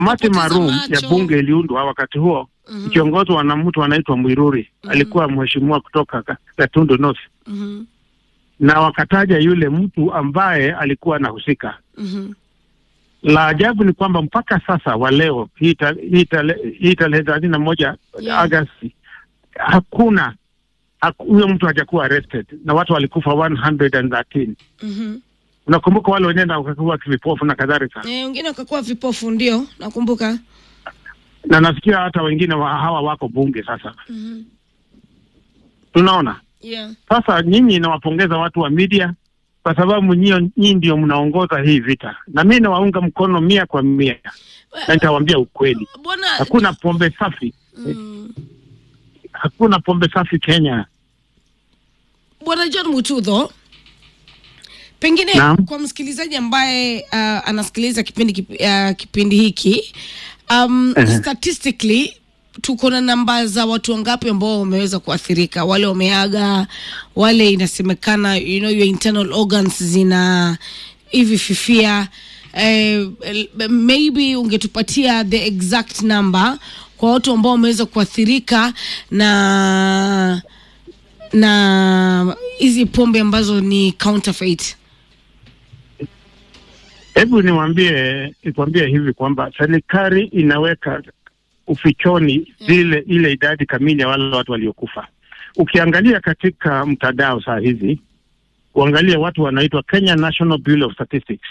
kamati Kupoteza maalum macho. ya bunge iliundwa wakati huo Mhm. ikiongozwa na mtu anaitwa Mwiruri alikuwa mheshimiwa kutoka Ka- Gatundu North, Mhm. na wakataja yule mtu ambaye alikuwa anahusika. Mhm. La ajabu ni kwamba mpaka sasa wa leo hii ta- hii tale- hii tarehe thelathini na moja Yeah. Agosti hakuna haku- huyo mtu hajakuwa arrested na watu walikufa 113. Mhm. Unakumbuka wale wenyewe wakakuwa vipofu na kadhalika, Eh, wengine wakakuwa vipofu ndio nakumbuka. na nasikia hata wengine wa, hawa wako bunge sasa. Mhm. Tunaona Yeah. sasa, nyinyi nawapongeza watu wa media kwa sababu nyinyi nyinyi ndio mnaongoza hii vita, na mi nawaunga mkono mia kwa mia, na nitawaambia ukweli, Bwana hakuna pombe safi, mm, hakuna pombe safi Kenya. Bwana John Mutudho, pengine Naam. kwa msikilizaji ambaye uh, anasikiliza kipindi kip, uh, kipindi hiki um, Ehe. statistically tuko na namba za watu wangapi ambao wameweza kuathirika, wale wameaga, wale inasemekana you know, your internal organs zina hivi fifia eh, el- maybe ungetupatia the exact number kwa watu ambao wameweza kuathirika na na hizi pombe ambazo ni counterfeit. Hebu niwaambie nikwambie hivi kwamba serikali inaweka ufichoni zile ile idadi kamili ya wale watu waliokufa. Ukiangalia katika mtandao saa hizi, uangalie watu wanaitwa Kenya National Bureau of Statistics,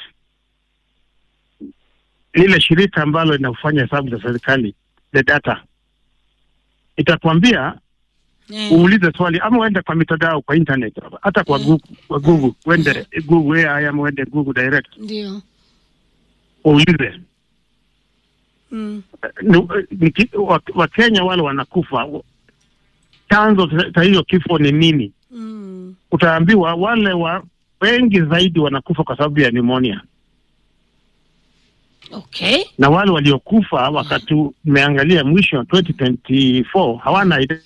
lile shirika ambalo linafanya hesabu za serikali, the data itakwambia Eh, uulize swali ama uende kwa mitandao kwa internet, hata kwa Mm. Google, kwa Google uende Google AI ama uende Google direct ndio. uulize Mm. ni, ni, ki- wa- Wakenya wale wanakufa, chanzo cha- cha hiyo kifo ni nini? Mm. Utaambiwa wale wa wengi zaidi wanakufa kwa sababu ya pneumonia, Okay. na wale waliokufa wakati umeangalia mwisho 2024 hawana idadi,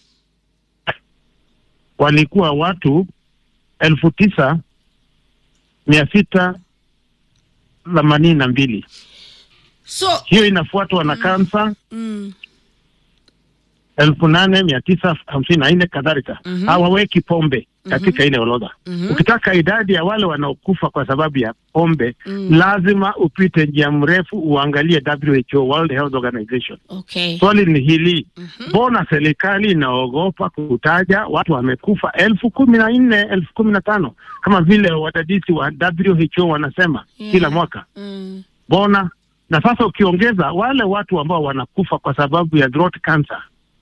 walikuwa watu elfu tisa mia sita themanini na mbili. So Hiyo inafuatwa na kansa mm. elfu nane mia tisa hamsini na nne kadhalika. Mhm. Hawaweki pombe katika ile orodha. Mhm. Ukitaka idadi ya wale wanaokufa kwa sababu ya pombe Mm. lazima upite njia mrefu uangalie WHO, World Health Organization. Okay. Swali ni hili, Mhm. mbona serikali inaogopa kutaja watu wamekufa elfu kumi na nne elfu kumi na tano kama vile wadadisi wa WHO wanasema Yeah. kila mwaka? Mm. Mbona na sasa ukiongeza wale watu ambao wanakufa kwa sababu ya throat cancer,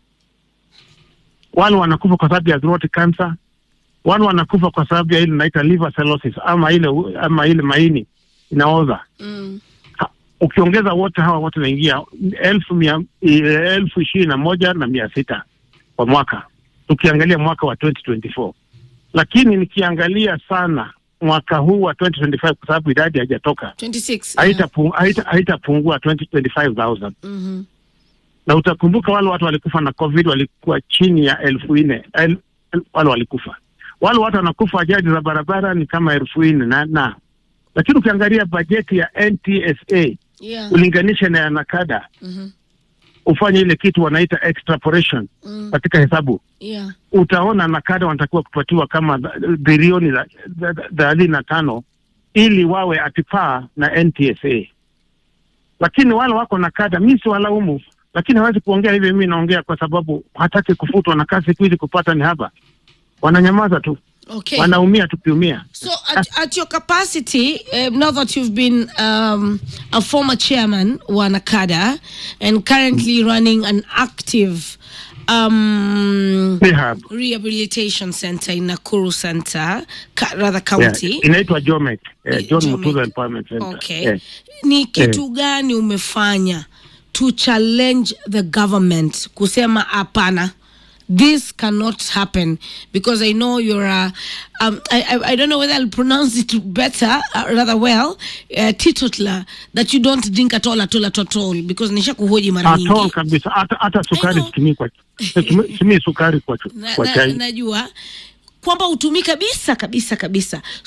wale wanakufa kwa sababu ya throat cancer, wale wanakufa kwa sababu ya ile inaita liver cirrhosis ama ile ama ile maini inaoza. Mm. Ha, Ukiongeza wote hawa wote naingia elfu mia eh, elfu ishirini na moja na mia sita kwa mwaka, tukiangalia mwaka wa 2024 lakini nikiangalia sana mwaka huu wa 2025 kwa sababu idadi haijatoka 26. haitapu- haita- haitapungua 25000 Mhm. na utakumbuka wale watu walikufa na covid walikuwa chini ya elfu nne el, el, wale walikufa wale watu wanakufa ajali za barabara ni kama elfu nne na, na lakini ukiangalia bajeti ya NTSA Yeah. ulinganishe na ya nakada Mhm. ufanye ile kitu wanaita extrapolation Mm. katika hesabu Yeah. utaona nakada wanatakiwa kupatiwa kama th- bilioni za- za- za- thelathini na tano ili wawe atipaa na NTSA, lakini wale wako na kada, mi si walaumu, lakini hawezi kuongea hivi. Mimi naongea kwa sababu hataki kufutwa na kazi siku hizi kupata ni haba, wananyamaza tu, Okay. wanaumia tukiumia. So at, at your capacity, uh, now that you've been um, a former chairman wa NACADA and currently running an active um, Rehab. rehabilitation center in Nakuru Center, ka, rather Yeah, county. inaitwa Jomek, eh, John Jomek. Mutula Empowerment Center. Okay. Eh. Ni kitu gani umefanya to challenge the government kusema hapana this cannot happen because I know you're a, um, I, I, I don't know whether I'll pronounce it better, uh, rather well, uh, teetotaler, that you don't drink at all, at all, at all, at all because nisha kuhoji mara Atol nyingi. kabisa, hata hata I sukari know. situmii kwa situmii situmii sukari kwa, chu- na, kwa na, chai. najua kwamba utumii kabisa kabisa kabisa so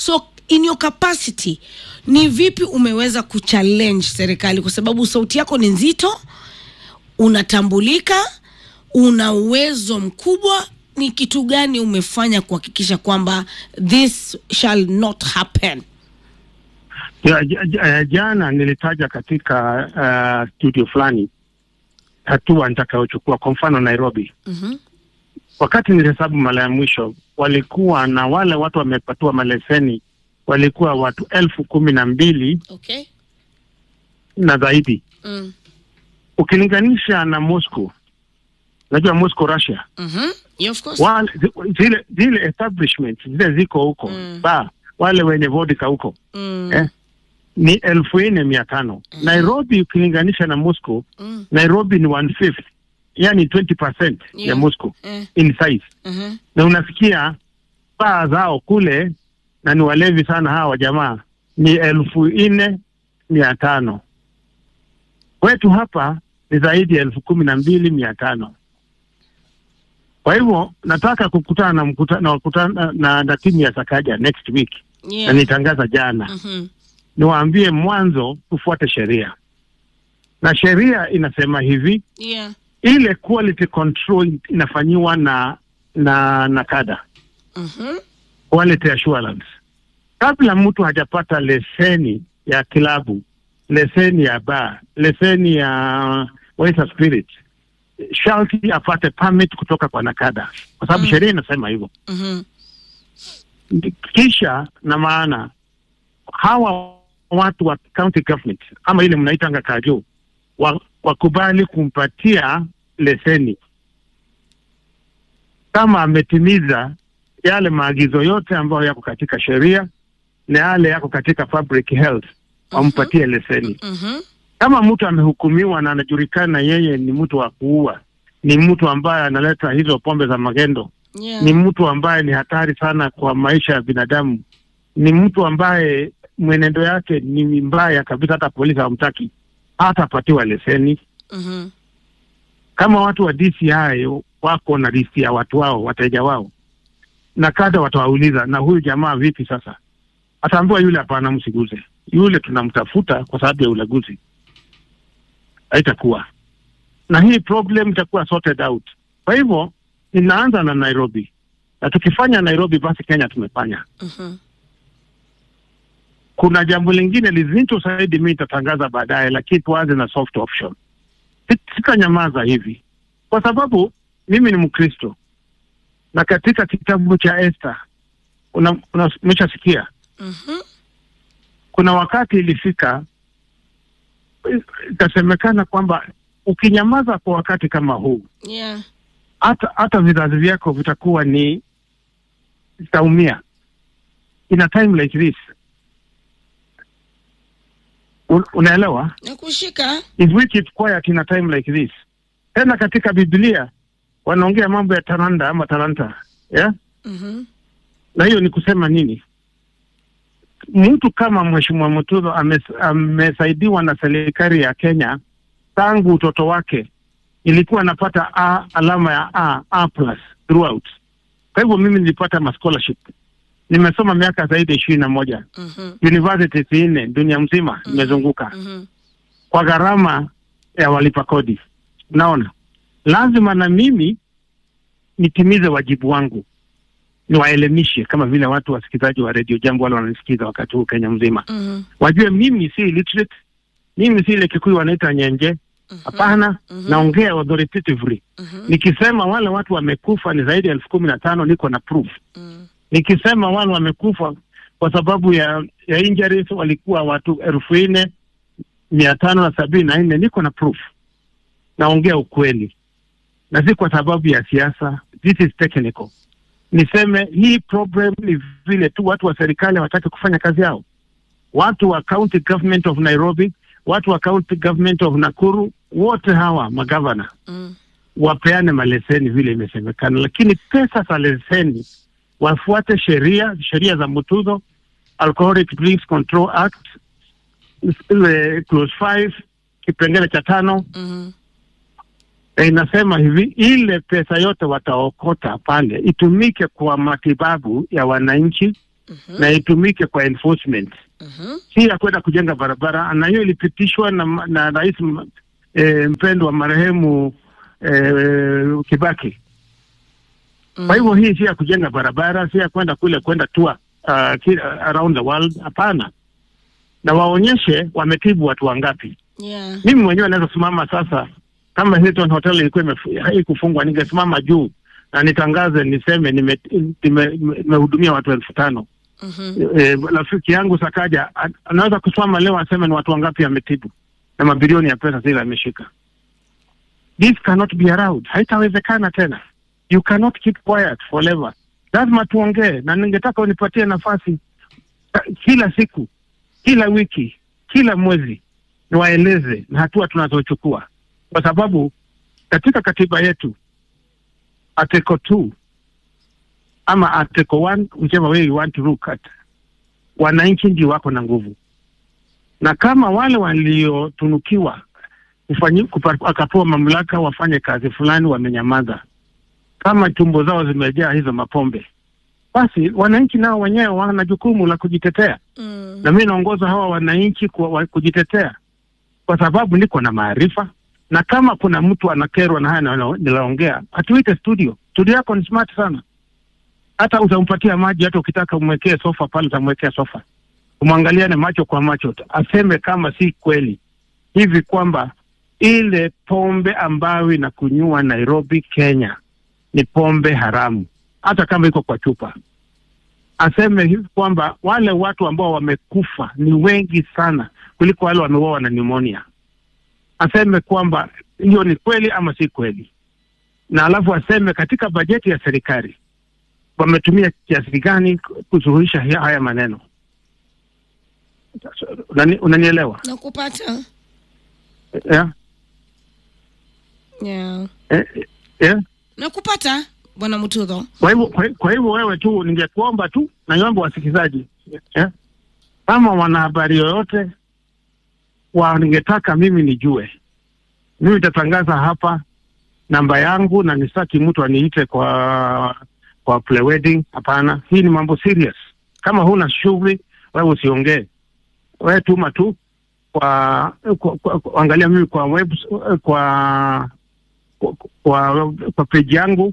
in your capacity ni vipi umeweza kuchallenge serikali kwa sababu sauti yako ni nzito unatambulika una uwezo mkubwa ni kitu gani umefanya kuhakikisha kwamba this shall not happen Ja- ja- ja- Jana nilitaja katika uh, studio fulani hatua nitakayochukua, kwa mfano Nairobi. mm-hmm. Wakati nilihesabu mara ya mwisho, walikuwa na wale watu wamepatiwa maleseni walikuwa watu elfu kumi na mbili okay na zaidi, mm. ukilinganisha na Moscow. Najua Moscow, Russia, mm-hmm. yeah, of course wale, zile zile establishment zile ziko huko Mm. ba wale wenye vodka huko mm. eh, ni elfu nne mia tano Nairobi ukilinganisha na Moscow mm. Nairobi ni one fifth, yani 20% Yeah. ya Moscow eh. in size, mm-hmm. na unasikia baa zao kule na ni walevi sana hawa jamaa, ni elfu nne mia tano wetu hapa ni zaidi ya elfu kumi na mbili mia tano Kwa hivyo nataka kukutana na mkutana na, wakutana na, na timu ya Sakaja next week na yeah. nitangaza jana mm-hmm. niwaambie mwanzo tufuate sheria, na sheria inasema hivi yeah. ile quality control inafanyiwa na na na kada mm-hmm. quality assurance. Kabla mtu hajapata leseni ya kilabu, leseni ya bar, leseni ya waiter spirit, sharti apate permit kutoka kwa nakada, kwa sababu Mm. sheria inasema hivyo. Mm-hmm. Kisha na maana hawa watu wa county government ama ile mnaitanga kajo wa, wakubali kumpatia leseni kama ametimiza yale maagizo yote ambayo yako katika sheria na yale yako katika public health, wampatie leseni. Mm-hmm. Kama mtu amehukumiwa na anajulikana yeye ni mtu wa kuua, ni mtu ambaye analeta hizo pombe za magendo, yeah. ni mtu ambaye ni hatari sana kwa maisha ya binadamu, ni mtu ambaye mwenendo yake ni mbaya kabisa, hata polisi hawamtaki, hatapatiwa leseni. mm-hmm. Kama watu wa DCI wako na listi ya watu wao, wateja wao, na kada watawauliza, na huyu jamaa vipi sasa? Ataambiwa yule, hapana, msiguze yule, tunamtafuta kwa sababu ya ulaguzi. Haitakuwa na hii problem itakuwa sorted out. Kwa hivyo inaanza na Nairobi, na tukifanya Nairobi, basi Kenya tumefanya. Mm-hmm. Kuna jambo lingine lizito zaidi, mi nitatangaza baadaye, lakini tuanze na soft option. Sit- Sitanyamaza hivi kwa sababu mimi ni Mkristo na katika kitabu cha Esther una- una- umeshasikia Mm-hmm. kuna wakati ilifika ikasemekana kwamba ukinyamaza kwa wakati kama huu, yeah. hata hata vizazi vyako vitakuwa ni vitaumia. In a time like this, Un, unaelewa? nakushika If we keep quiet in a time like this. Tena katika Biblia wanaongea mambo ya talanta ama talanta, yeah? mm-hmm. na hiyo ni kusema nini? Mtu kama Mheshimiwa Mutudho ames- amesaidiwa na serikali ya Kenya tangu utoto wake, ilikuwa anapata A, alama ya A, A plus throughout. Kwa hivyo mimi nilipata ma scholarship, nimesoma miaka zaidi ya ishirini na moja Mm-hmm. universities nne dunia mzima Mhm. nimezunguka Mm-hmm. kwa gharama ya walipa kodi. Naona lazima na mimi nitimize wajibu wangu, niwaelimishe kama vile watu wasikilizaji wa redio Jambo wale wananisikiza wakati huu Kenya mzima Mm-hmm. wajue mimi si illiterate, mimi si ile Kikuyu wanaita nyenje. Hapana, Mhm. naongea authoritatively. Mm-hmm. Nikisema wale watu wamekufa ni zaidi ya elfu kumi na tano niko na proof. Mm-hmm. Nikisema wale wamekufa kwa sababu ya ya injuries walikuwa watu elfu nne mia tano na sabini na nne niko na proof. Naongea ukweli na si kwa sababu ya siasa. This is technical. Niseme hii problem ni vile tu watu wa serikali hawataki kufanya kazi yao. Watu wa county government of Nairobi, watu wa county government of Nakuru, wote hawa magavana Mm-hmm. wapeane maleseni vile imesemekana, lakini pesa za leseni wafuate sheria, sheria za Mutudho, Alcoholic Drinks Control Act ile clause 5 kipengele cha tano Mm-hmm. e, inasema hivi, ile pesa yote wataokota pale itumike kwa matibabu ya wananchi na itumike kwa enforcement, Mhm. si ya kwenda kujenga barabara, na hiyo ilipitishwa na, na rais m- eh, mpendwa marehemu eh, Kibaki. Kwa hivyo hii si ya kujenga barabara, si ya kwenda kule kwenda tour uh, ki- around the world. Hapana, na waonyeshe wametibu watu wangapi. Yeah. Mimi mwenyewe naweza simama sasa, kama Hilton Hotel ilikuwa imefu- haikufungwa, ningesimama juu na nitangaze niseme nimehudumia nime, nime nimehudumia watu elfu tano. Mhm. Eh, rafiki yangu Sakaja a- anaweza kusimama leo aseme ni watu wangapi ametibu na mabilioni ya pesa zile ameshika. This cannot be allowed, haitawezekana tena. You cannot keep quiet forever. Lazima tuongee, na ningetaka unipatie nafasi ka- kila siku, kila wiki, kila mwezi niwaeleze na hatua tunazochukua, kwa sababu katika katiba yetu article 2 ama article 1 whichever way you want to look at, wananchi ndio wako na nguvu, na kama wale waliotunukiwa kufanyi- kupa- wakapewa mamlaka wafanye kazi fulani wamenyamaza, kama tumbo zao zimejaa hizo mapombe, basi wananchi nao wenyewe wana jukumu la kujitetea Mm. na mi naongoza hawa wananchi kwa, wa, kujitetea kwa sababu niko na maarifa, na kama kuna mtu anakerwa na haya na- nilaongea, atuite studio. Studio yako ni smart sana, hata utampatia maji, hata ukitaka umwekee sofa pale, utamwekea sofa, umwangaliane macho kwa macho, aseme kama si kweli hivi kwamba ile pombe ambayo inakunywa Nairobi, Kenya ni pombe haramu, hata kama iko kwa chupa aseme hivi kwamba wale watu ambao wamekufa ni wengi sana kuliko wale wameuawa na pneumonia. Aseme kwamba hiyo ni kweli ama si kweli, na alafu aseme katika bajeti ya serikali wametumia kiasi gani kusuluhisha hi- haya maneno. Unani, unanielewa Nakupata. yeah? Yeah. Eh, yeah? Nakupata Bwana Mutudho. Kwa hivyo kwa, kwa hivyo wewe tu ningekuomba tu na niombe wasikilizaji eh, kama wanahabari yoyote wa ningetaka mimi nijue, mimi nitatangaza hapa namba yangu, na nisaki mtu aniite kwa kwa play wedding. Hapana, hii ni mambo serious. Kama huna shughuli wewe usiongee, wewe tuma tu kwa, kwa, kwa, kwa angalia mimi kwa web, kwa kwa, kwa, kwa page yangu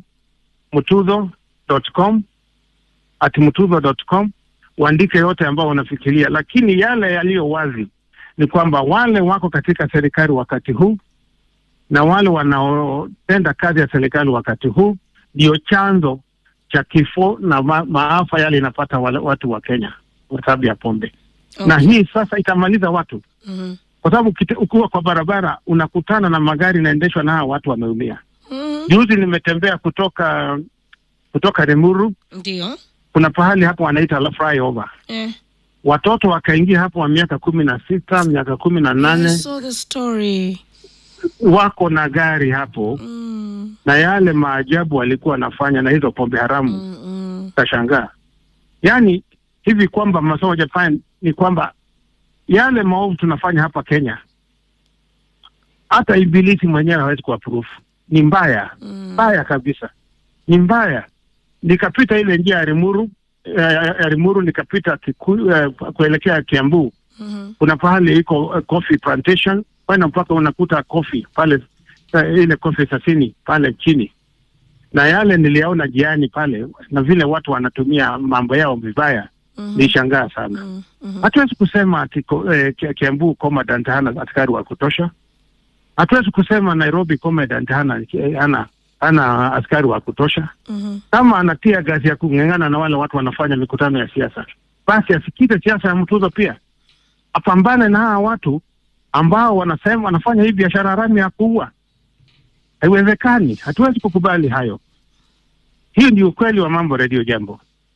mutudho.com at mutudho.com uandike yote ambao unafikiria, lakini yale yaliyo wazi ni kwamba wale wako katika serikali wakati huu na wale wanaotenda kazi ya serikali wakati huu ndio chanzo cha kifo na ma maafa yale inapata wale watu wa Kenya kwa sababu ya pombe na hii sasa itamaliza watu Mhm. kwa sababu ukite- ukiwa kwa barabara unakutana na magari inaendeshwa na hawa watu wameumia. Mhm. Juzi nimetembea kutoka kutoka Limuru, Ndio. kuna pahali hapo wanaita la flyover, Eh. watoto wakaingia hapo wa miaka kumi na sita miaka kumi na I nane saw the story. wako na gari hapo Mm. na yale maajabu walikuwa wanafanya na hizo pombe haramu Mm, mm. utashangaa. Yaani hivi kwamba masomo Japan ni kwamba yale maovu tunafanya hapa Kenya, hata ibilisi mwenyewe hawezi kuapprove. Ni mbaya Mm. mbaya kabisa, ni mbaya. Nikapita ile njia ya Rimuru eh, ya Rimuru nikapita kiku, eh, kuelekea Kiambu, Mhm. kuna pahali iko eh, coffee plantation kwenda mpaka unakuta coffee pale eh, ile coffee sasini pale chini, na yale niliyaona jiani pale, na vile watu wanatumia mambo yao vibaya, Mhm. nilishangaa sana. Mm, mhm. Hatuwezi kusema ati ko- eh, Ki- Kiambu commandant hana askari wa kutosha. Hatuwezi kusema Nairobi commandant hana hana hana askari wa kutosha. Mhm. Kama anatia gazi ya kung'ang'ana na wale watu wanafanya mikutano ya siasa, basi asikize siasa ya mtuzo pia, apambane na hawa watu ambao wanasema wanafanya hii biashara haramu ya kuua. Haiwezekani, hatuwezi kukubali hayo. Hiyo ndio ukweli wa mambo. Redio Jambo.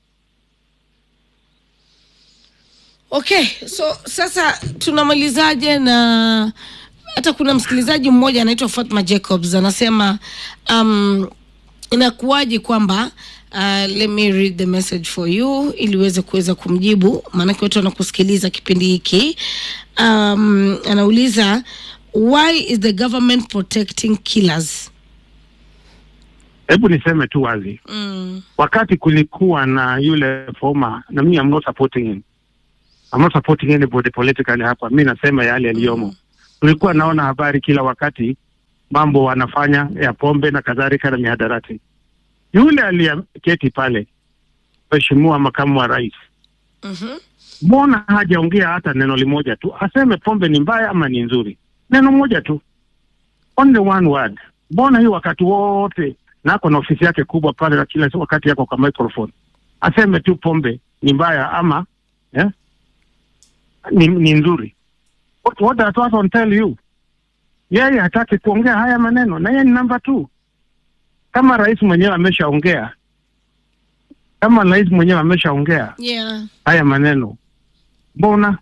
Okay, so sasa tunamalizaje na hata kuna msikilizaji mmoja anaitwa Fatma Jacobs anasema um, inakuwaje kwamba uh, let me read the message for you ili uweze kuweza kumjibu, maanake watu wanakusikiliza kipindi hiki. Um, anauliza why is the government protecting killers? Hebu niseme tu wazi, Mm. wakati kulikuwa na yule former, na mimi I'm not supporting him, I'm not supporting anybody politically hapa. Mi nasema yale yaliyomo. Tulikuwa naona habari kila wakati, mambo wanafanya ya pombe na kadhalika na mihadarati. Yule aliyeketi pale, mheshimiwa makamu wa rais, Mhm. mbona hajaongea hata neno limoja tu aseme pombe ni mbaya ama ni nzuri? Neno moja tu, only one word. Mbona hii wakati wote na ako na ofisi yake kubwa pale, na kila wakati yako kwa microphone aseme tu pombe ni mbaya ama eh, ni, ni nzuri? What, what does that one tell you? Yeye hataki kuongea haya maneno, na yeye ni namba two. Kama rais mwenyewe ameshaongea, kama rais mwenyewe ameshaongea Yeah. haya maneno mbona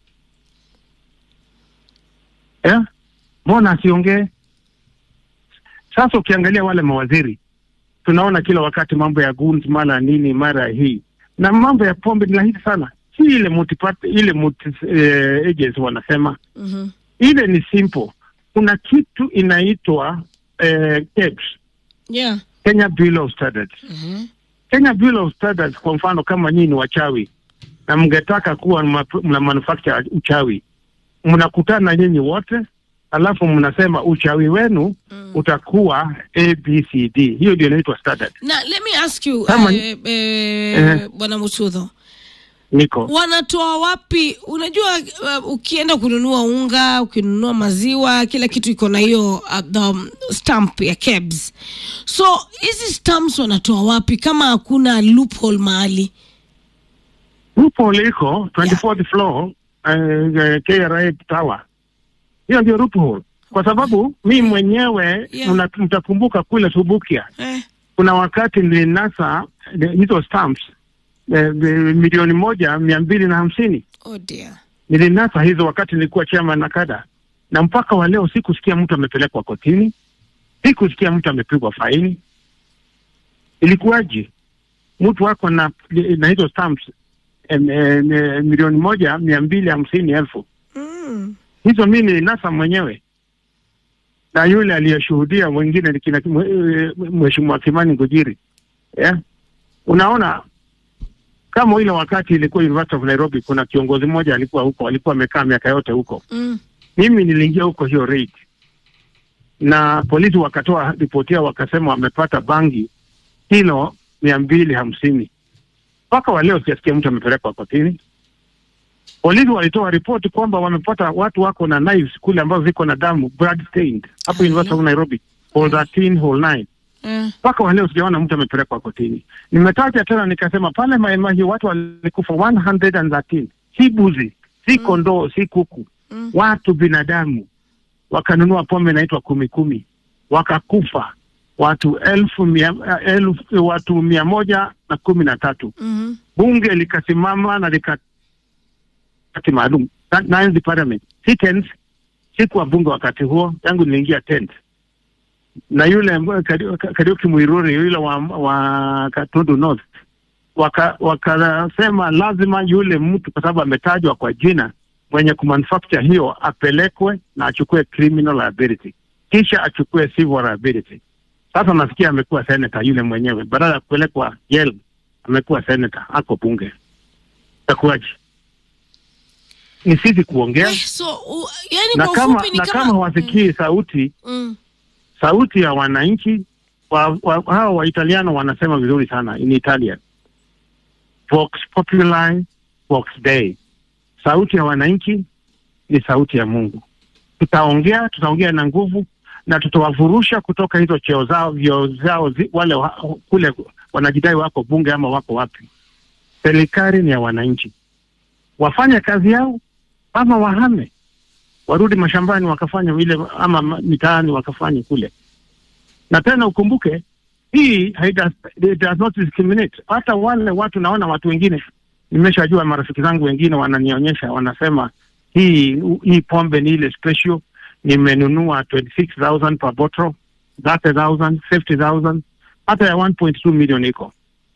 eh? mbona asiongee sasa ukiangalia wale mawaziri tunaona kila wakati mambo ya guns mara nini mara hii na mambo ya pombe ni rahisi sana si ile multiparty, ile multi, eh, agency wanasema Mhm. ile ni simple kuna kitu inaitwa eh, KEBS, Yeah. Kenya Bureau of Standards Mhm. Kenya Bureau of Standards, kwa mfano kama nyinyi ni wachawi na mngetaka kuwa mna mna manufacture uchawi, mnakutana nyinyi wote, alafu mnasema uchawi wenu Mm. utakuwa ABCD. Hiyo ndio inaitwa standard. na let me ask you Kama- eh, eh, Eh. bwana Mutudho Niko wanatoa wapi? Unajua uh, ukienda kununua unga, ukinunua maziwa, kila kitu iko na hiyo uh, the um, stamp ya KEBS. So hizi stamps wanatoa wapi kama hakuna loophole mahali? loophole iko 24th floor eh, eh, KRA Tower. Hiyo ndio loophole, kwa sababu mi mwenyewe Yeah. mna- mtakumbuka kule Subukia Eh. kuna wakati nilinasa eh, hizo stamps eh, eh, milioni moja mia mbili na hamsini Oh dear. nilinasa hizo wakati nilikuwa chairman na kada, na mpaka wa leo sikusikia mtu amepelekwa kotini, sikusikia mtu amepigwa faini. Ilikuwaje? mtu wako na na hizo stamps em, em, em, milioni moja mia mbili hamsini elfu Mm. hizo mi nilinasa mwenyewe na yule aliyeshuhudia mwingine ni kina mwe- mheshimiwa Kimani Ngujiri yeah? Unaona, kama ile wakati ilikuwa University of Nairobi, kuna kiongozi mmoja alikuwa huko, alikuwa amekaa miaka yote huko. Mm. Mimi niliingia huko hiyo raid, na polisi wakatoa ripoti yao, wakasema wamepata bangi kilo mia mbili hamsini. Mpaka wa leo sijasikia mtu amepelekwa kotini. Polisi walitoa ripoti kwamba wamepata watu wako na knives kule ambazo ziko na damu blood stained hapo Hello. University of Nairobi, hall 13 hall 9 Eh. mpaka wa leo sijaona mtu amepelekwa kotini. Nimetaja tena nikasema pale Maimai watu walikufa 113, si buzi, si Mm. kondoo, si kuku, Mm. watu binadamu wakanunua pombe inaitwa kumi kumi, wakakufa watu elfu mia, elfu, watu mia moja na kumi na tatu. Mhm. Bunge likasimama na likati maalum na- Nines Parliament si tenth, sikuwa bunge wakati huo, tangu niliingia tenth na yule ambaye Kari- Kariuki Muiruri yule wa, wa Katundu North waka- wakasema lazima yule mtu kwa sababu ametajwa kwa jina mwenye kumanufacture hiyo apelekwe na achukue criminal liability kisha achukue civil liability. Sasa nasikia amekuwa senator yule mwenyewe, badala ya kupelekwa jail amekuwa senator, ako bunge. Itakuwaje? Ni sisi kuongea Eh, so u, yani na kwa kama, ufupi ni na kama, kama hawasikii sauti mm. sauti ya wananchi wa, wa, hawa Waitaliano wanasema vizuri sana in Italian, vox populi vox dei, sauti ya wananchi ni sauti ya Mungu. Tutaongea, tutaongea na nguvu na tutawavurusha kutoka hizo cheo zao vyeo zao zi, wale wa, kule wanajidai wako bunge ama wako wapi. Serikali ni ya wananchi, wafanye kazi yao ama wahame warudi mashambani wakafanya vile ama ma- mitaani wakafanya kule. Na tena ukumbuke hii haida, it does not discriminate. Hata wale watu naona watu wengine, nimeshajua marafiki zangu wengine wananionyesha, wanasema hii hii pombe ni ile special, nimenunua 26000 per bottle, 30000 50000 hata ya 1.2 million iko.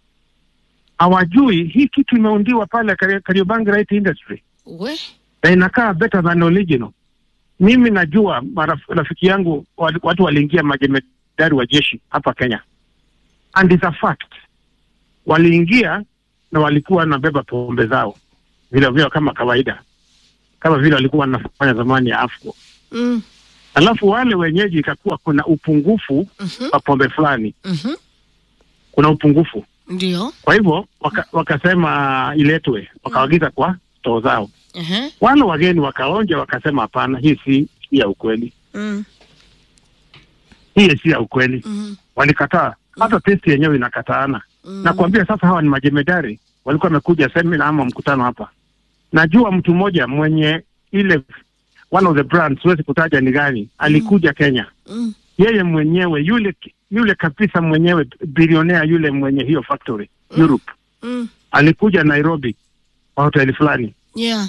Hawajui hii kitu imeundiwa pale Kari- Kariobangi Light Industry we na inakaa better than original. Mimi najua maraf- rafiki yangu wali- watu waliingia majemedari wa jeshi hapa Kenya, and it's a fact. Waliingia na walikuwa wanabeba pombe zao vile vile kama kawaida, kama vile walikuwa wanafanya zamani ya AFCO. Mm. Alafu wale wenyeji ikakuwa kuna upungufu Mhm. wa pombe fulani, Mhm. kuna upungufu. Ndio. Kwa hivyo waka, wakasema iletwe, wakaagiza kwa stoo zao. Ehe. Wale wageni wakaonja, wakasema hapana, hii si si ya ukweli, Mm. hii si ya ukweli. Mhm. Walikataa, hata testi yenyewe inakataana. Mm. na kuambia sasa, hawa ni majemedari walikuwa wamekuja semina ama mkutano hapa. Najua mtu mmoja mwenye ile one of the brands, siwezi kutaja ni gani, alikuja Kenya, Mm. yeye mwenyewe yule yule kabisa mwenyewe bilionea yule mwenye hiyo factory Europe, Mm. alikuja Nairobi kwa hoteli fulani Yeah.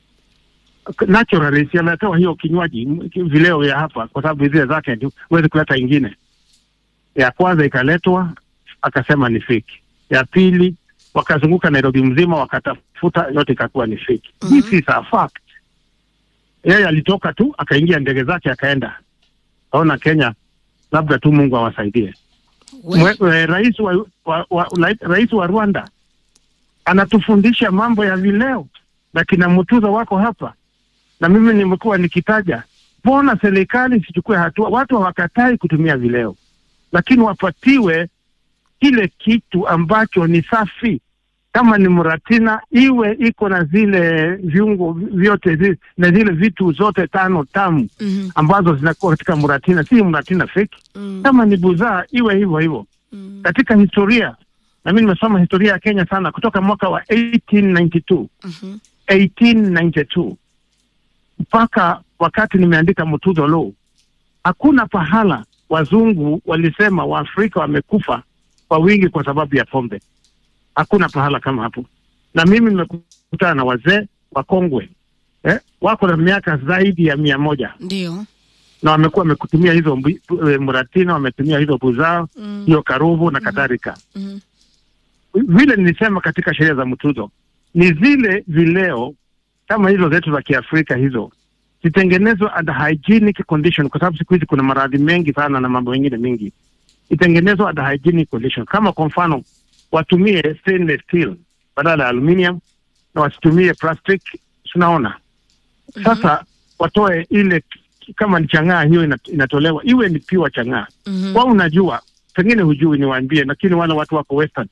naturally, si amepewa hiyo kinywaji m- vileo ya hapa, kwa sababu zile zake ndio huwezi kuleta ingine. Ya kwanza ikaletwa, akasema ni fake. Ya pili wakazunguka Nairobi mzima, wakatafuta, yote ikakuwa ni fake. Mhm. This is a fact. Yeye alitoka tu akaingia ndege zake akaenda, kaona Kenya, labda tu Mungu awasaidie. We. Mwe- we- Rais wa, wa, wa, la- rais wa Rwanda anatufundisha mambo ya vileo na kina Mutuza wako hapa, na mimi nimekuwa nikitaja, mbona serikali isichukue hatua? Watu hawakatai kutumia vileo, lakini wapatiwe kile kitu ambacho ni safi. Kama ni mratina, iwe iko na zile viungo vyote zi, na zile vitu zote tano tamu Mhm. ambazo zinakuwa katika mratina, si mratina fake. Mm. Kama ni buzaa, iwe hivyo hivyo Mm. katika historia na mimi nimesoma historia ya Kenya sana kutoka mwaka wa 1892 Mhm. 1892 mpaka wakati nimeandika Mutuzo Law, hakuna pahala wazungu walisema Waafrika wamekufa kwa wingi kwa sababu ya pombe. Hakuna pahala kama hapo, na mimi nimekutana na wazee wakongwe eh, wako na miaka zaidi ya mia moja Ndio. na wamekuwa wamekutumia hizo mbi- eh, muratina, wametumia hizo buzao, Mm. hiyo karuvu na kadhalika Mhm. vile nilisema katika sheria za mtuzo ni zile vileo kama hizo zetu za Kiafrika hizo zitengenezwe under hygienic condition, kwa sababu siku hizi kuna maradhi mengi sana na mambo mengine mengi. Itengenezwe under hygienic condition, kama kwa mfano watumie stainless steel badala ya aluminium na wasitumie plastic. Tunaona sasa watoe ile kama ni chang'aa hiyo ina- inatolewa iwe ni pure chang'aa Mhm. wao unajua, pengine hujui, niwaambie, lakini wale watu wako Western,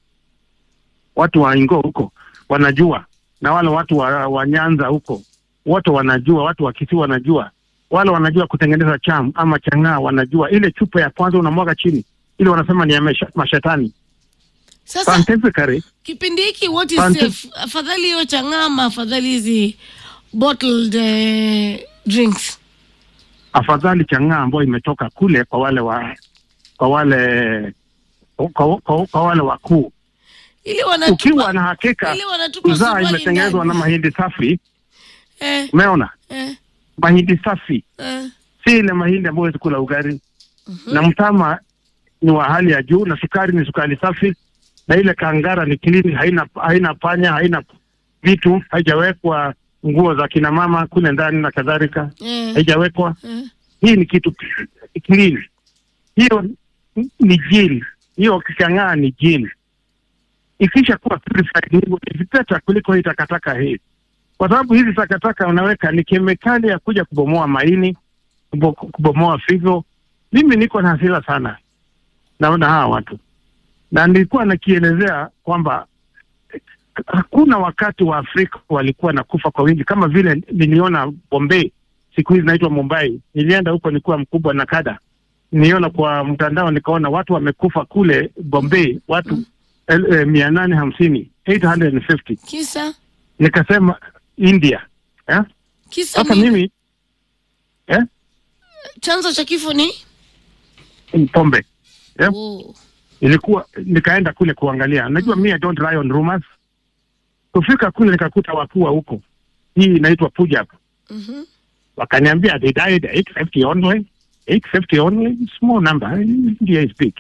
watu wa Ingo huko wanajua, na wale watu wa, wa Nyanza huko wote wanajua, watu wa Kisii wanajua, wale wanajua kutengeneza cham ama chang'aa, wanajua ile chupa ya kwanza unamwaga chini, ile wanasema ni ya mesha- mashetani. Sasa Scientifically, kipindi hiki what is Sante- safe? Afadhali hiyo changama, afadhali hizi bottled eh, drinks. afadhali chang'aa ambayo imetoka kule kwa wale wa kwa wale kwa, kwa, kwa wale wakuu, Ili wanatupa ukiwa na hakika ili wanatupa uzaa suruali imetengenezwa na ndani. mahindi safi, Eh, umeona eh, mahindi safi eh. si ile mahindi ambayo huwezi kula ugali Mhm. na mtama ni wa hali ya juu, na sukari ni sukari safi, na ile kangara ni clean, haina haina panya, haina vitu, haijawekwa nguo za kina mama kule ndani na kadhalika, Eh, haijawekwa. eh. Hii ni kitu clean, hiyo ni jini, hiyo kikang'aa ni jini. Ikisha kuwa purified hivyo ni better kuliko hii takataka hii, kwa sababu hizi takataka unaweka ni kemikali ya kuja kubomoa maini, kubo- kubomoa figo. Mimi niko na hasira sana naona hawa watu, na nilikuwa nakielezea kwamba eh, hakuna wakati wa Afrika walikuwa nakufa kwa wingi kama vile niliona Bombay, siku hizi naitwa Mumbai. Nilienda huko nilikuwa mkubwa na kada, niliona kwa mtandao, nikaona watu wamekufa kule Bombay, watu el- eh, mia nane hamsini 850 Kisa nikasema India eh? kisa Sasa ni mimi eh? chanzo cha kifo ni ni pombe eh? oh. ilikuwa nikaenda kule kuangalia. Najua mi I don't rely on rumors. Kufika kule nikakuta wakua huko, hii inaitwa Punjab. Mhm. Wakaniambia they died 850 only, 850 only, small number. India is big,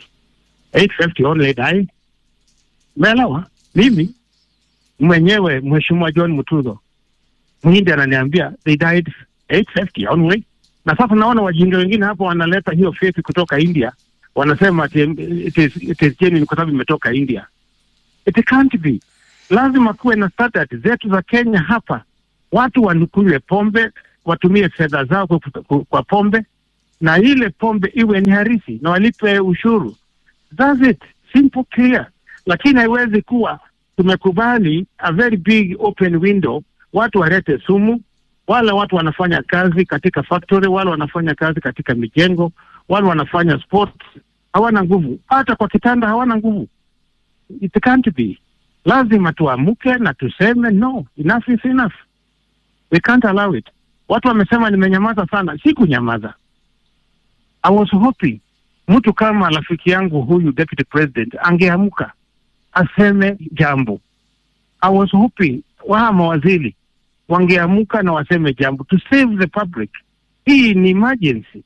850 only died. Umeelewa? Mimi mwenyewe Mheshimiwa John Mutuzo Mhindi ananiambia they died 850 only, na sasa naona wajinga wengine hapo wanaleta hiyo feki kutoka India wanasema ati it is, it is genuine kwa sababu imetoka India. It can't be. Lazima kuwe na standard zetu za Kenya hapa, watu wanukunywe pombe, watumie fedha zao kwa, kwa, kwa pombe na ile pombe iwe ni harisi na walipe ushuru. That's it, simple clear. Lakini haiwezi kuwa tumekubali a very big open window, watu walete sumu, wale watu wanafanya kazi katika factory, wale wanafanya kazi katika mijengo, wale wanafanya sports hawana nguvu, hata kwa kitanda hawana nguvu. It can't be. Lazima tuamuke na tuseme no, enough is enough. We can't allow it. Watu wamesema nimenyamaza sana, sikunyamaza. I was hoping mtu kama rafiki yangu huyu deputy president angeamka aseme jambo. I was hoping waa mawaziri wangeamka na waseme jambo to save the public. Hii ni emergency.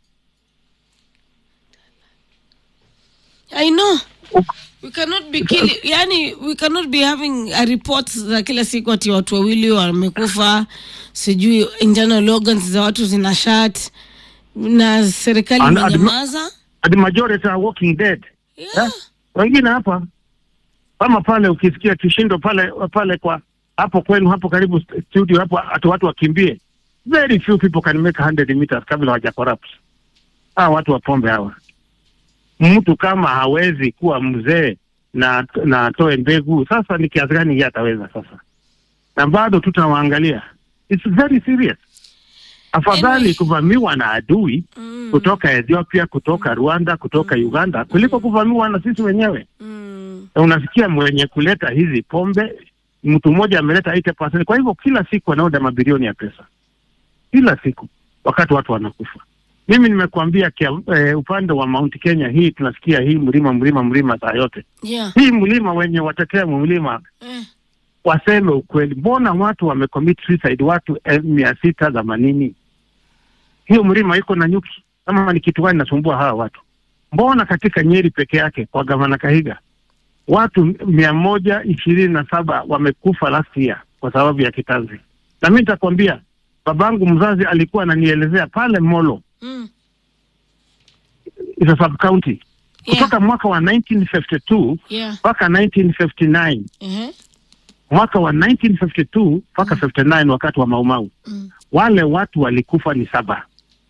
I know. Uk- We cannot be killing, yani we cannot be having a report za kila siku ati watu wawili wamekufa, sijui internal organs za watu zina shat na serikali And- and- imenyamaza. The majority are walking dead. Yeah. Eh? Wengine hapa kama pale ukisikia kishindo pale pale kwa hapo kwenu hapo karibu st- studio hapo ati watu wakimbie. Very few people can make 100 meters kabla hawaja corrupt. Hawa watu wa pombe hawa. Mtu kama hawezi kuwa mzee na na atoe mbegu, sasa ni kiasi gani yeye ataweza sasa? Na bado tutawaangalia. It's very serious. Afadhali Anyway. kuvamiwa na adui Mm, kutoka Ethiopia, kutoka Rwanda, kutoka Uganda kuliko kuvamiwa na sisi wenyewe. mm, Na unasikia mwenye kuleta hizi pombe, mtu mmoja ameleta 80%. Kwa hivyo kila siku anaoda mabilioni ya pesa, kila siku, wakati watu wanakufa. Mimi nimekuambia kia, eh, upande wa Mount Kenya hii tunasikia hii mlima mlima mlima saa yote yeah. hii mlima, wenye watetea mlima Eh, waseme ukweli, mbona watu wamecommit suicide watu eh, mia sita themanini? Hiyo mlima iko na nyuki, kama ni kitu gani nasumbua hawa watu? Mbona katika Nyeri peke yake kwa gavana Kahiga watu mia moja ishirini na saba wamekufa last year kwa sababu ya kitanzi? Na mi nitakwambia, babangu mzazi alikuwa ananielezea pale Molo mm, is a sub county yeah. kutoka mwaka wa 1952 Yeah. mpaka 1959 Uh-huh. mwaka wa 1952 mpaka 59 wakati wa Maumau Mm. wale watu walikufa ni saba,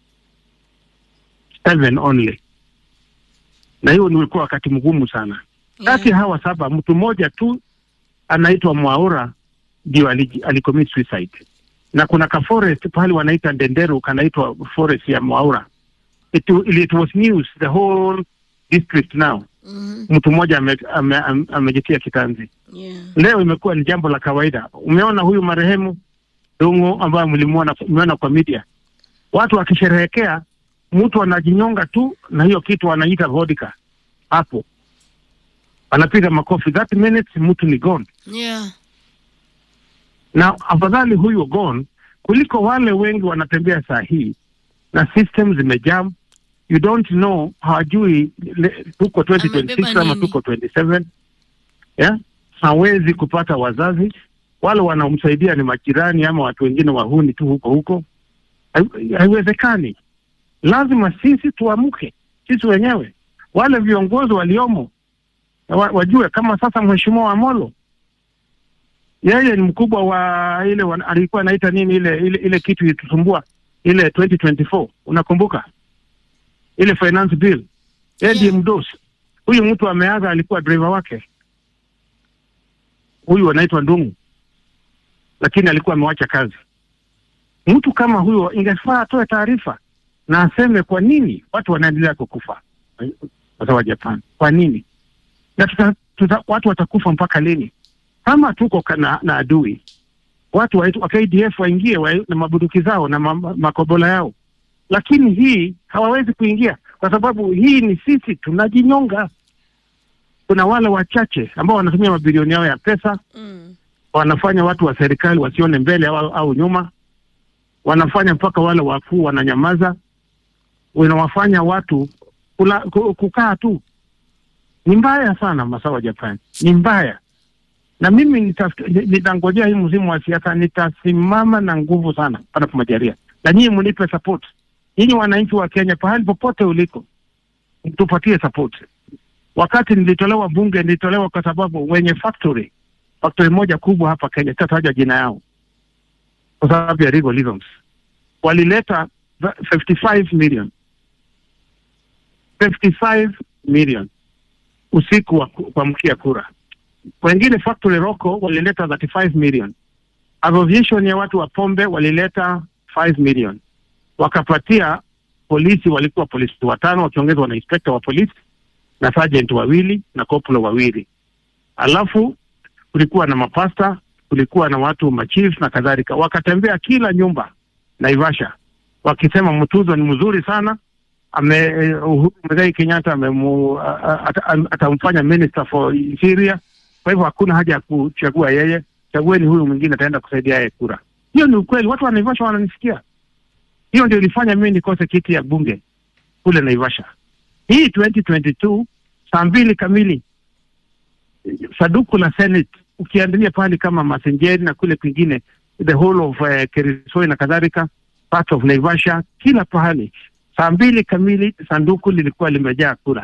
seven only, na hiyo ulikuwa wakati mgumu sana. Kati Yeah. ya hawa saba mtu mmoja tu anaitwa Mwaura ndio ali- alicommit suicide, na kuna ka forest pahali wanaita Ndenderu kanaitwa forest ya Mwaura. It, it was news the whole district now. Mhm. Mtu mmoja amejitia ame, ame, amejitia kitanzi. Yeah. Leo imekuwa ni jambo la kawaida. Umeona huyu marehemu Dungu ambaye mlimuona umeona kwa media, watu wakisherehekea, mtu anajinyonga tu na hiyo kitu anaita vodka hapo, anapiga makofi, that minutes mtu ni gone. Yeah. Na afadhali huyo gone kuliko wale wengi wanatembea saa hii na system zimejam, you don't know, hawajui le- tuko 2026 Amebeba ama nini? tuko 27 yeah? hawezi kupata wazazi wale wanaomsaidia ni majirani ama watu wengine wahuni tu huko huko. Hai- Haiwezekani, lazima sisi tuamke, sisi wenyewe, wale viongozi waliomo wa, wajue kama sasa mheshimiwa Amolo yeye ni mkubwa wa ile wan, alikuwa anaita nini ile ile, ile kitu ilitusumbua ile 2024 unakumbuka ile finance bill, yeye ndiye Yeah. mdosi. Huyu mtu ameaga, alikuwa driver wake huyu anaitwa Ndungu, lakini alikuwa amewacha kazi. Mtu kama huyo ingefaa atoe taarifa na aseme kwa nini watu wanaendelea kukufa wazao wa Japan, kwa nini na tuta, tuta, watu watakufa mpaka lini? Kama tuko kana, na adui watu wa, wa KDF waingie wa, na mabuduki zao na ma, ma- makobola yao, lakini hii hawawezi kuingia kwa sababu hii ni sisi tunajinyonga. Kuna wale wachache ambao wanatumia mabilioni yao ya pesa Mm. wanafanya watu wa serikali wasione mbele au, au nyuma, wanafanya mpaka wale wakuu wananyamaza, wanawafanya watu kula, ku- kukaa tu. Ni mbaya sana masawa Japan, ni mbaya. Na mimi nitaf- ni- nitangojea hii mzimu wa siasa, nitasimama na nguvu sana panapo majalia, na nyinyi mnipe support, nyinyi wananchi wa Kenya, pahali popote uliko, tupatie support. Wakati nilitolewa bunge, nilitolewa kwa sababu wenye factory factory moja kubwa hapa Kenya, sitataja jina yao kwa sababu ya legal reasons, walileta 55 million 55 million usiku wa kuamkia kura. Wengine factory Rocco walileta 35 million. Association ya watu wa pombe walileta 5 million, wakapatia polisi, walikuwa polisi watano wakiongezwa na inspector wa polisi na sergeant wawili na koplo wawili, alafu kulikuwa na mapasta, kulikuwa na watu machief na kadhalika, wakatembea kila nyumba Naivasha wakisema mtuzo ni mzuri sana ame Muigai Kenyatta amemu atamfanya minister for Syria. Kwa hivyo hakuna haja ya kuchagua yeye, chagueni huyu mwingine ataenda kusaidia yeye kura. Hiyo ni ukweli, watu wa Naivasha wananisikia. Hiyo ndio ilifanya mimi nikose kiti ya bunge kule Naivasha. Hii 2022 saa mbili kamili saduku la Senate ukiandalia pahali kama Masenjeri na kule kwingine the whole of uh, Kerisoi na kadhalika part of Naivasha, kila pahali saa mbili kamili sanduku lilikuwa limejaa kura.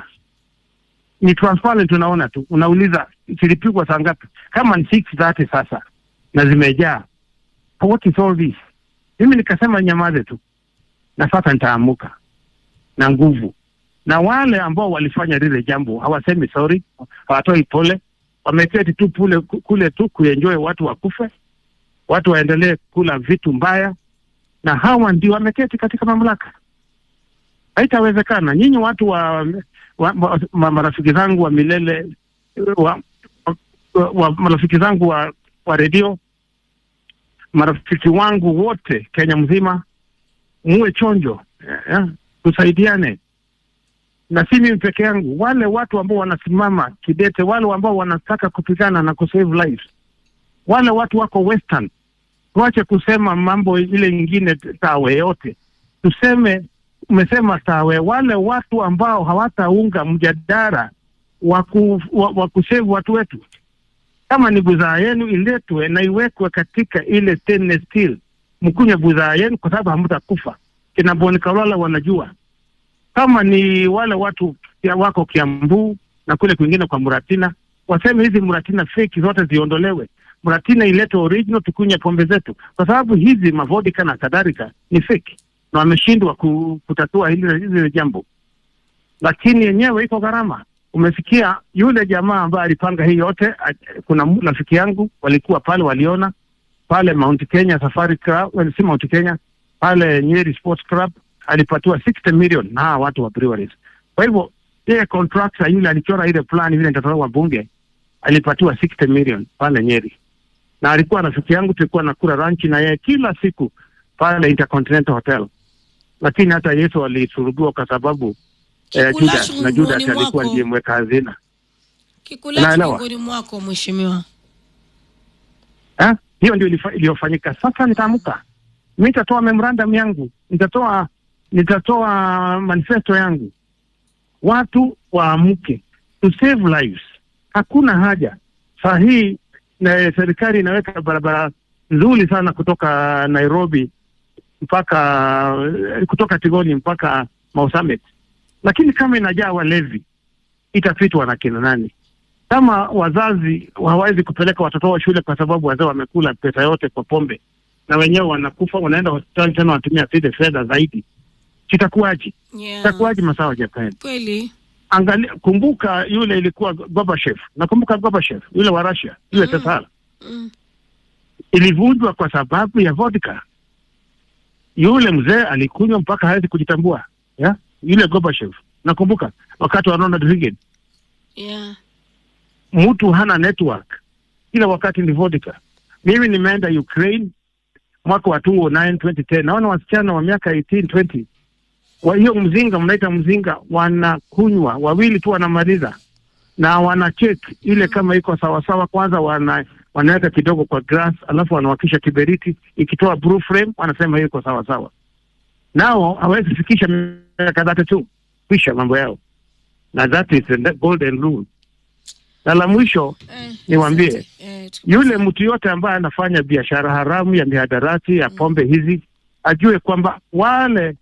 Ni transparent, unaona tu, unauliza zilipigwa saa ngapi? Kama ni 6:30 sasa na zimejaa, what is all this? Mimi nikasema nyamaze tu, na sasa nitaamuka na nguvu. Na wale ambao walifanya lile jambo hawasemi sorry, hawatoi pole, wameketi tu pule kule tu kuenjoy, watu wakufe, watu waendelee kula vitu mbaya, na hawa ndio wameketi katika mamlaka. Haitawezekana. Nyinyi watu wa, wa, wa, wa marafiki zangu wa milele wa, wa, wa marafiki zangu wa, wa redio, marafiki wangu wote Kenya mzima, muwe chonjo yeah, tusaidiane na si mimi peke yangu, wale watu ambao wanasimama kidete, wale ambao wanataka kupigana na kusave lives, wale watu wako western. Tuache kusema mambo ile ingine tawe yote, tuseme umesema tawe, wale watu ambao hawataunga mjadala wa kusave watu wetu, kama ni bidhaa yenu iletwe na iwekwe katika ile stainless steel, mkunywe bidhaa yenu kwa sababu hamtakufa. Kina Boni Kalwala wanajua kama ni wale watu ya wako Kiambu na kule kwingine kwa Muratina, waseme hizi Muratina fake zote ziondolewe, Muratina ilete original, tukunywe pombe zetu, kwa sababu hizi mavodika na kadhalika ni fake na wameshindwa kutatua hili hili jambo, lakini yenyewe iko gharama. Umesikia yule jamaa ambaye alipanga hii yote, kuna rafiki yangu walikuwa pale, waliona pale Mount Kenya Safari Club, well, si Mount Kenya, pale Nyeri Sports Club alipatiwa 60 million na hawa watu wa breweries. Kwa hivyo yeye contractor yule alichora ile plan vile nitatolewa bunge, alipatiwa 60 million pale Nyeri, na alikuwa rafiki yangu, tulikuwa nakula lunch na yeye kila siku pale Intercontinental Hotel, lakini hata Yesu alisurubiwa kwa sababu eh, Judas na Judas alikuwa ndiye mweka hazina. Kikulacho miongoni mwako mheshimiwa. Ha? Hiyo ndio iliyofanyika. Sasa nitaamka mi nitatoa memorandum yangu, nitatoa nitatoa manifesto yangu, watu waamke, to save lives. Hakuna haja saa hii na serikali inaweka barabara nzuri sana kutoka Nairobi mpaka kutoka Tigoni mpaka Mausamet, lakini kama inajaa walevi itapitwa na kina nani? Kama wazazi hawawezi kupeleka watoto wao shule kwa sababu wazee wamekula pesa yote kwa pombe na wenyewe wanakufa, wanaenda hospitali tena wanatumia zile fedha zaidi, kitakuwaje? Yeah. Itakuwaje masawa Japan? Kweli. Angalia, kumbuka yule ilikuwa Gorbachev, nakumbuka Gorbachev yule wa Russia yule Mm. Tesala Mm. ilivunjwa kwa sababu ya vodka. Yule mzee alikunywa mpaka hawezi kujitambua ya? Yule Gorbachev nakumbuka wakati wa Ronald Reagan, Yeah. mtu hana network, kila wakati ni vodka. Mimi nimeenda Ukraine mwaka wa 2009 2010, naona wasichana wa miaka 18 20 wa hiyo mzinga mnaita mzinga, wanakunywa wawili tu wanamaliza, na wana check ile kama iko sawasawa. Kwanza wana wanaweka kidogo kwa glass, alafu wanawakisha kiberiti, ikitoa blue flame, wanasema hiyo iko sawasawa. Nao hawezi fikisha miaka thelathini tu kwisha mambo yao, na that is the golden rule. Na la mwisho Eh, Niwaambie, asante. Eh, tuko- yule mtu yote ambaye anafanya biashara haramu ya mihadarati ya pombe hizi ajue kwamba wale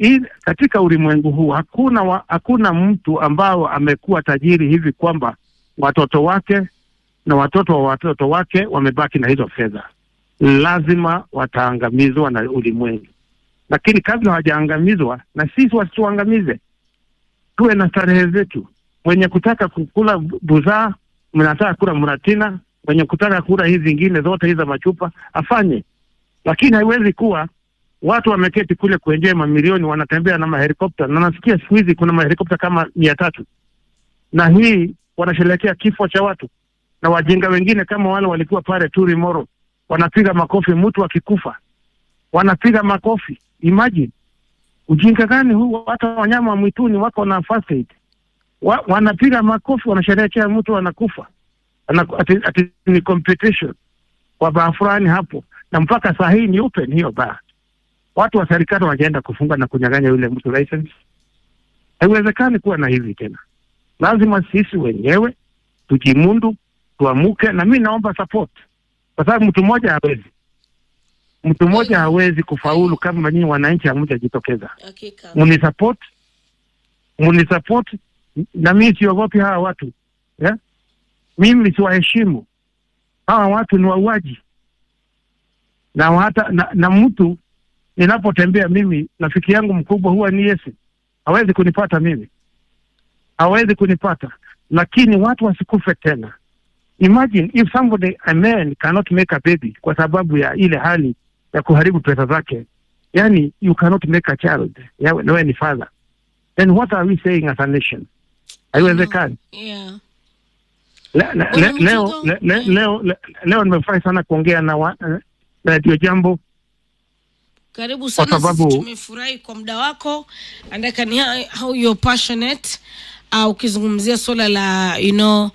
hii katika ulimwengu huu hakuna wa, hakuna mtu ambao amekuwa tajiri hivi kwamba watoto wake na watoto wa watoto wake wamebaki na hizo fedha. Lazima wataangamizwa na ulimwengu, lakini kabla hawajaangamizwa, na sisi wasituangamize, tuwe na starehe zetu. Mwenye kutaka kukula buzaa, mnataka kula mratina, mwenye kutaka kula hizi zingine zote hizi za machupa afanye, lakini haiwezi kuwa watu wameketi kule kuenjoy mamilioni, wanatembea na mahelikopta, na nasikia siku hizi kuna mahelikopta kama mia tatu, na hii wanasherehekea kifo cha watu, na wajinga wengine kama wale walikuwa pale Turi Moro wanapiga makofi mtu akikufa, wanapiga makofi. Imagine ujinga gani huu! Hata wanyama wa mwituni wako na first aid wa, wanapiga makofi, wanasherehekea mtu anakufa, ati, ati ni competition kwa baa fulani hapo, na mpaka saa hii ni open hiyo baa watu wa serikali wanaenda kufunga na kunyang'anya yule mtu license. Haiwezekani kuwa na hivi tena. Lazima sisi wenyewe tujimundu, tuamuke, na mi naomba support, kwa sababu mtu mmoja hawezi, mtu mmoja hawezi kufaulu kama nyinyi wananchi hamjajitokeza. Hakika. Munisupport, munisupport, na mi siogopi hawa watu yeah? Mimi siwaheshimu hawa watu, ni wauaji na hata na, na mtu ninapotembea mimi, rafiki yangu mkubwa huwa ni Yesu. Hawezi kunipata mimi, hawezi kunipata, lakini watu wasikufe tena. Imagine if somebody a man cannot make a baby kwa sababu ya ile hali ya kuharibu pesa zake, yani you cannot make a child yawe nawe ni father, then what are we saying as a nation? Haiwezekani. Yeah. Le, le, le, leo le, le, leo le, leo nimefurahi sana kuongea na wa, eh, Radio Jambo Karibu sana, sababu- sisi tumefurahi kwa muda wako and I can hear how you're passionate uh, ukizungumzia swala la you know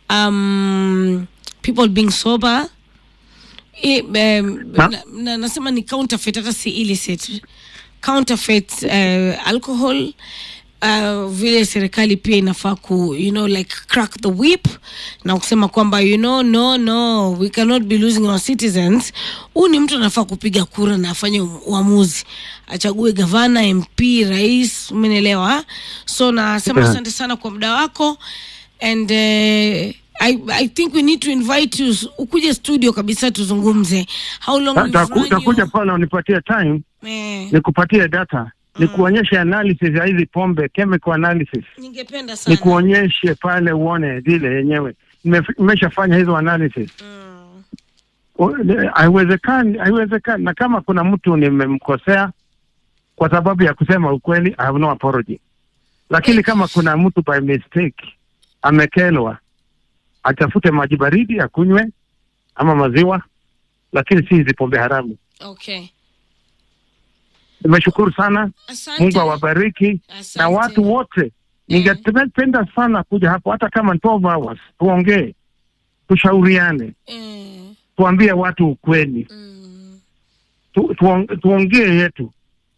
um, people being sober I, um, Na- na, na, nasema ni counterfeit hata si illicit counterfeit uh, alcohol uh, vile serikali pia inafaa ku you know like crack the whip na kusema kwamba you know no no we cannot be losing our citizens huu ni mtu anafaa kupiga kura na afanye uamuzi achague gavana mp rais umenielewa so nasema Yeah. asante sana kwa muda wako and uh, I, I think we need to invite you ukuje studio kabisa tuzungumze how long we've Taku- run takuja you- pale unipatie time eh, nikupatie data nikuonyeshe analysis ya hizi pombe chemical analysis ningependa sana nikuonyeshe pale uone zile yenyewe Nimef- nimeshafanya hizo analysis mm. O- ne- haiwezekani haiwezekani na kama kuna mtu nimemkosea kwa sababu ya kusema ukweli I have no apology lakini kama kuna mtu by mistake amekelwa atafute maji baridi akunywe ama maziwa lakini si hizi pombe haramu okay nimeshukuru sana asante mungu awabariki Asante. na watu wote ningependa sana kuja hapo hata kama 12 hours tuongee tushauriane eh, tuambie watu ukweli mm. tu, tuong- tuongee yetu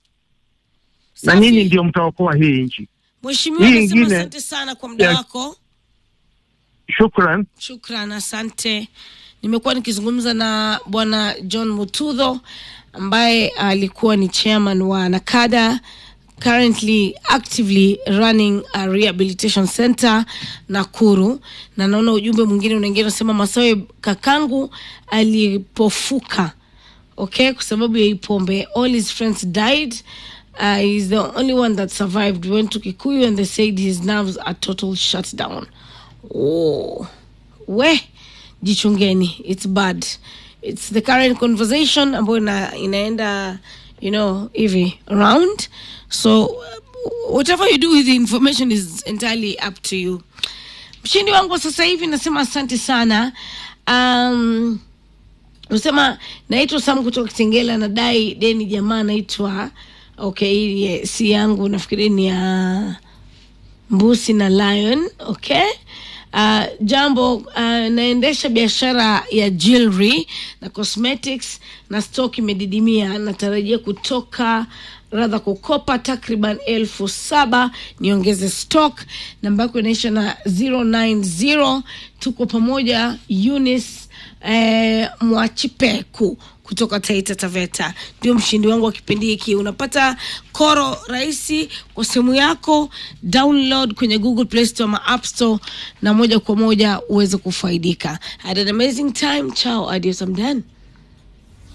na Safi. nyinyi ndio mtaokoa hii nchi Mheshimiwa, Hii nasema ingine- asante sana kwa muda Ya- wako. shukran Shukran, asante. Nimekuwa nikizungumza na Bwana John Mutudho ambaye alikuwa ni chairman wa Nakada currently actively running a rehabilitation center Nakuru, na naona ujumbe mwingine unaingia unasema, Masawe kakangu alipofuka okay kwa sababu ya hii pombe all his friends died uh, he's the only one that survived we went to kikuyu and they said his nerves are total shutdown oh. we jichungeni it's bad it's the current conversation ambayo ina, inaenda you know hivi around so uh, whatever you do with the information is entirely up to you mshindi wangu wa sasa hivi nasema asante sana um, Unasema naitwa Sam kutoka Kitengela, nadai deni jamaa naitwa okay, hii ye- si yangu, nafikiri ni ya Mbusi na Lion. Okay. Uh, jambo uh, naendesha biashara ya jewelry na cosmetics na stock imedidimia, natarajia kutoka radha kukopa takriban elfu saba niongeze stock. Namba yako inaisha na 090 tuko pamoja Eunice eh, Mwachipeku kutoka Taita Taveta ndio mshindi wangu wa kipindi hiki. Unapata koro rahisi kwa simu yako, download kwenye Google Play Store ama App Store, na moja kwa moja uweze kufaidika. Had an amazing time. Ciao, adios, I'm done.